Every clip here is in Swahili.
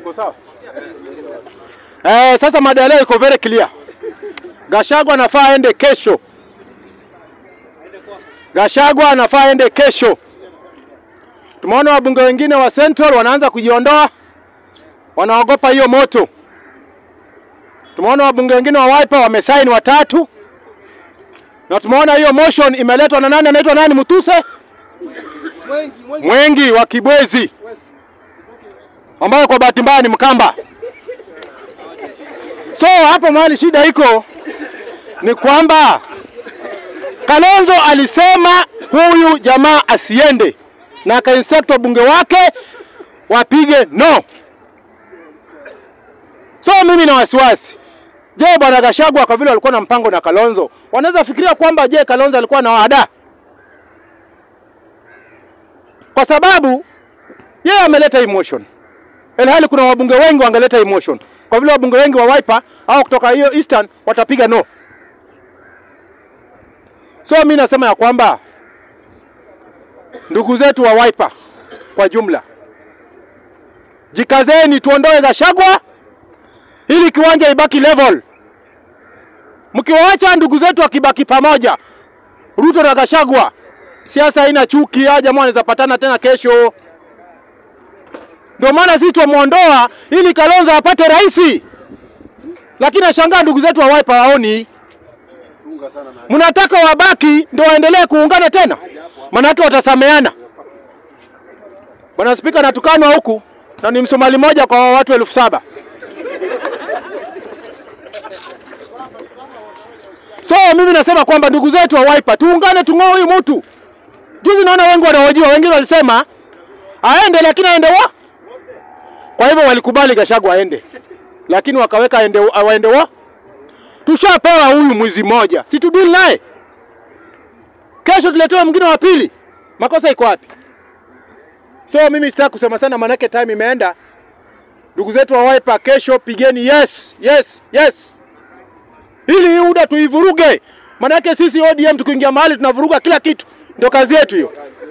Uko sawa? Eh, sasa mada ya leo iko very clear. Gachagua anafaa aende kesho. Gachagua anafaa aende kesho. Tumeona wabunge wengine wa Central wanaanza kujiondoa, wanaogopa hiyo moto. Tumeona wabunge wengine wa Wiper wamesaini watatu, na tumeona hiyo motion imeletwa na nani? Anaitwa nani? Mutuse Mwengi wa Kibwezi, ambayo kwa bahati mbaya ni Mkamba. So hapo mahali shida iko ni kwamba Kalonzo alisema huyu jamaa asiende, na akainstruct wabunge wake wapige no. So mimi na wasiwasi, je, bwana Gachagua kwa vile walikuwa na mpango na Kalonzo, wanaweza fikiria kwamba je, Kalonzo alikuwa na waada? Kwa sababu yeye ameleta emotion, ilhali kuna wabunge wengi wangeleta emotion, kwa vile wabunge wengi wa Wiper au kutoka hiyo Eastern watapiga no. So mi nasema ya kwamba ndugu zetu wa Wiper kwa jumla, jikazeni, tuondoe Gachagua ili kiwanja ibaki level. Mkiwaacha ndugu zetu wakibaki pamoja, Ruto na Gachagua, siasa haina chuki, hawa jamaa wanaweza patana tena kesho. Ndio maana sisi twamuondoa ili Kalonzo apate rais, lakini nashangaa ndugu zetu wa Wiper waoni mnataka wabaki ndio waendelee kuungana tena, manake watasameana. Bwana Spika, natukanwa huku na ni Msomali moja kwa watu elfu saba. So mimi nasema kwamba ndugu zetu wa Wiper tuungane, tung'oe huyu mtu. Juzi naona wengi wanahojiwa, wengine walisema aende, lakini aende wa. Kwa hivyo walikubali Gachagua aende, lakini wakaweka aende, waende wa tushapewa huyu mwizi mmoja, si tudili naye. Kesho tuletewe mwingine wa pili, makosa iko wapi? So mimi sitaki kusema sana, manake time imeenda. Ndugu zetu wa Wiper, kesho pigeni yes, yes, yes, ili hii UDA tuivuruge, manake sisi ODM tukiingia mahali tunavuruga kila kitu, ndio kazi yetu hiyo.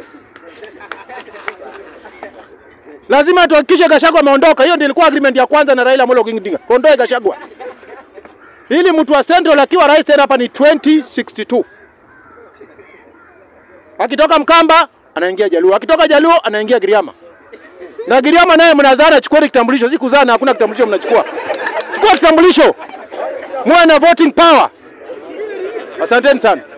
Lazima tuhakikishe Gachagua ameondoka. Hiyo ndio ilikuwa agreement ya kwanza na Raila Amolo Odinga, tuondoe Gachagua ili mtu wa Central akiwa rais tena hapa ni 2062. Akitoka Mkamba anaingia Jaluo, akitoka Jaluo anaingia Giriama, na Giriama naye mnazana, chukua kitambulisho. Si kuzana, hakuna kitambulisho mnachukua. Chukua kitambulisho, muwe na voting power. Asanteni sana.